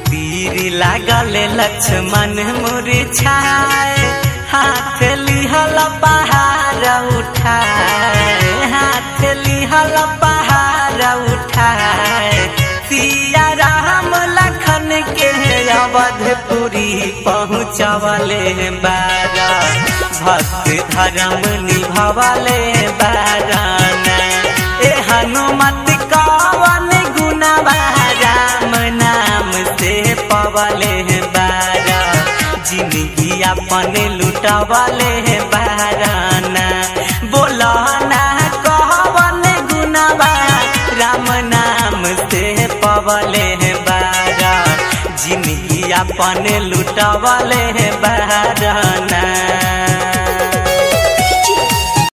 तीर लागल लक्ष्मण मुरझाए हाथ लिहल पहाड़ उठाए हाथ लिहल पहाड़ उठाए सिया राम लखन के अवधपुरी पहुँचवले बारा भक्त धर्म निभवले बाराना ए हनुमत कवन गुणवा राम नाम से पवले बारा जिंदगी अपन लुटवले बाराना बोला ना कवन गुणवा राम नाम से पवले बारा जिंदगी अपन लुटवले बाराना